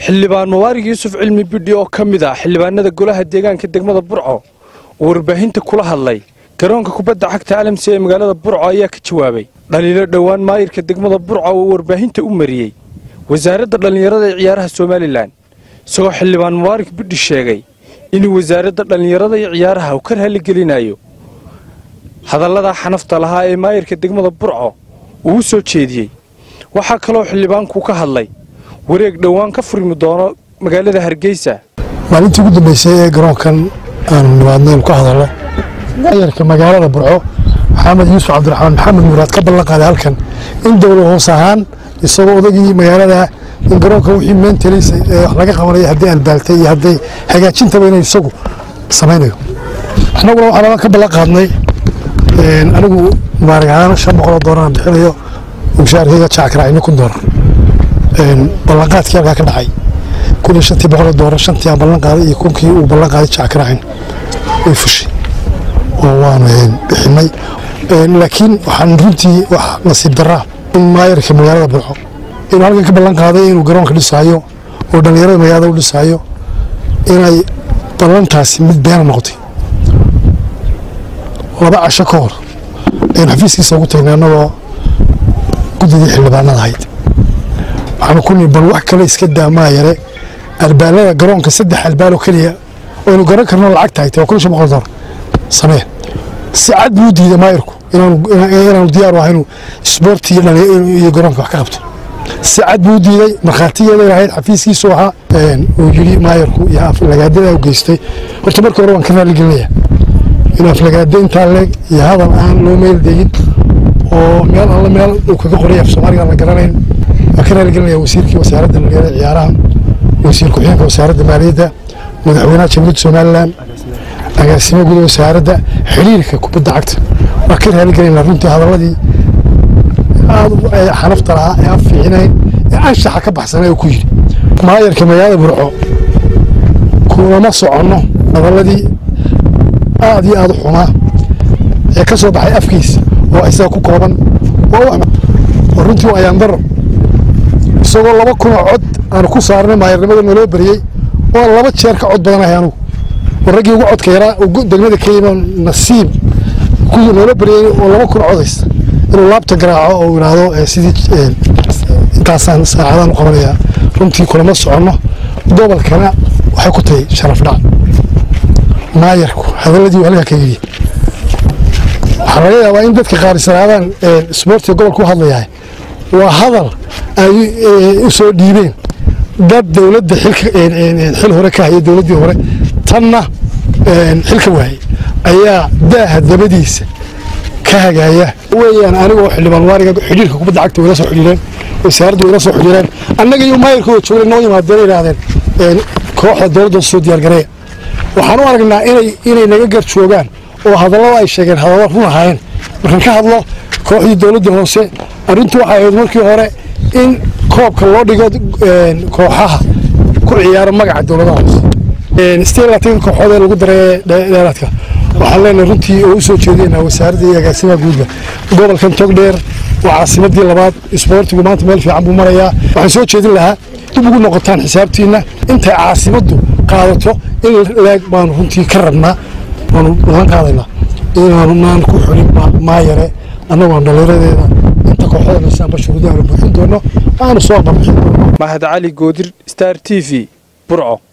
xildhibaan mubaarig yuusuf cilmi bidhi oo ka mid ah xildhibaanada golaha deegaanka degmada burco oo warbaahinta kula hadlay garoonka kubadda cagta alamsi ee magaalada burco ayaa ka jawaabay dhaliilo dhowaan maayirka degmada burco oo warbaahinta u mariyey wasaaradda dhallinyarada ee ciyaaraha somalilan isagoo xildhibaan mubaarig bidhi sheegay inuu wasaaradda dhallinyarada iyo ciyaaraha uu ka raaligelinayo hadalladaa xanafta lahaa ee maayirka degmada burco uu u soo jeediyey waxaa kaloo xildhibaanku ka hadlay wareeg dhowaan ka furmi doono magaalada hargeysa maalintii ugu dambeysay ee garoonkan aanu nimaadnayn ka hadalno maayarka magaalada burco maxamed yuusuf cabdiraxmaan maxamed muraad ka ballan qaaday halkan in dowla hoos ahaan isagoo odagii magaalada in garoonka wixii meentelis ee wax laga qabanaya haddii albaaltay iyo hadday hagaajintaba inay isagu samaynayo annaguna waxaan ka ballan qaadnay anigu mubaarig ahaan shan boqoloo doolaraan bixinayo mushaarkayga jackaracino kun doolar ballanqaadkii halkaa ka dhacay kun iyo shantii boqoloo doolar shantii aan ballan qaaday iyo kunkii uu ballan qaaday jackaracin way fushay oo waanu bixinay laakiin waxaan runtii wax nasiib daraa in maayarka magaalada burco inuu halkan ka ballan qaaday inuu garoonka dhisaayo oo dhallinyarada magaalada u dhisaayo inay ballantaasi mid beena noqotay laba casho ka hor aynu xafiiskiisa ugu tagnay annagoo guddidii xildhibaanada ahayd waxaanu ku nii bal wax kale iska daamaa yare albaalada garoonka saddex albaal oo keliya aynu garan karno lacag tahay waa kun shan boqol dolar samee si cad buu diiday maayirku inaanu diyaar u ahaynu isboorti iyo garoonka wax ka qabto si cad buu diiday markhaatigeeda lahayd xafiiskiisu ahaa uu yidhi maayirku iyo aflagaadada u geystay horta markii hore waan ka raaligelinaya in aflagaado intaa leeg iyo hadal aan loo meel degin oo meel alla meel uu kaga qoray af soomaaliga la garanayn waan ka raaligelinaya wasiirkii wasaaradda dhalinyarada ciyaaraha wasiir ku-xigeenka wasaaradda maaliyadda madaxweynaha jamhuuriyadda somalilan agaasimo guda wasaaradda xiriirka kubadda cagta waan ka raaligelinaa runtii hadaladii aad xanafta lahaa ee aan fiicinayn ee anshaxa ka baxsanay oo ku yidhi maayarka magaalada burco kulama soconno hadaladii aad iyo aad u xumaa ee ka soo baxay afkiisa oo isaga ku kooban oo runtii waa ayaandaro isagoo laba kunoo cod aanu ku saarnay maayarnimada naloo beriyey oo laba jeer ka cod badanahay anugu war raggii ugu codka yaraa degmada ka yimi nasiib noola beriyey oo laba kun codaysa inuu laabta garaaco oo yidhaahdo sidii intaasaan saacadaan u qabanayaa runtii kulama soconno gobolkana waxay ku tahay sharaf dhac maayarku hadaladii halkaa ka yidhi waxaa laga yaabaa in dadka qaarisanaadaan isboortiga gobolka u hadlayahay waa hadal ay u soo dhiibeen dad dowladda xil hore ka haya dowladdii hore tanna xilka waayey ayaa daaha dabadiisa ka hagaaya weeyaan anigoo xildhibaan waariga xidhiirka kubadda cagta wayla soo xidhiireen wasaaraddu wayla soo xidhiireen annaga iyo maayirkooda joogay noo yimaadeen yidhaahdeen kooxda dowladda soo diyaargareeya waxaan u aragnaa inay inay naga gar joogaan oo hadallada ay sheegeen hadallo run ahaayeen markaan ka hadlo kooxdii dowladda hoose arrintu waxay ahayd markii hore in koobka loo dhigo kooxaha ku ciyaara magaca dowladaha hoose sidee labaatanka kooxood ee lagu daray dheeraadka waxaan leenahay runtii oo u soo jeedinaa wasaaradda iyo agaasimaha guudba gobolkan togdheer waa caasimadii labaad isboortigu maanta meel fiican buu marayaa waxaan soo jeedin lahaa dib ugu noqotaan xisaabtiinna intay caasimaddu qaadato in leeg baanu runtii ka rabnaa waanu balan qaadaynaa inaanu naan ku xulin maayare annagoon dhallinyaradeeda inta kooxoda nasaanba shuruudaha la buuxin doono aanu soo barbixin doono mahad cali goodir star t v burco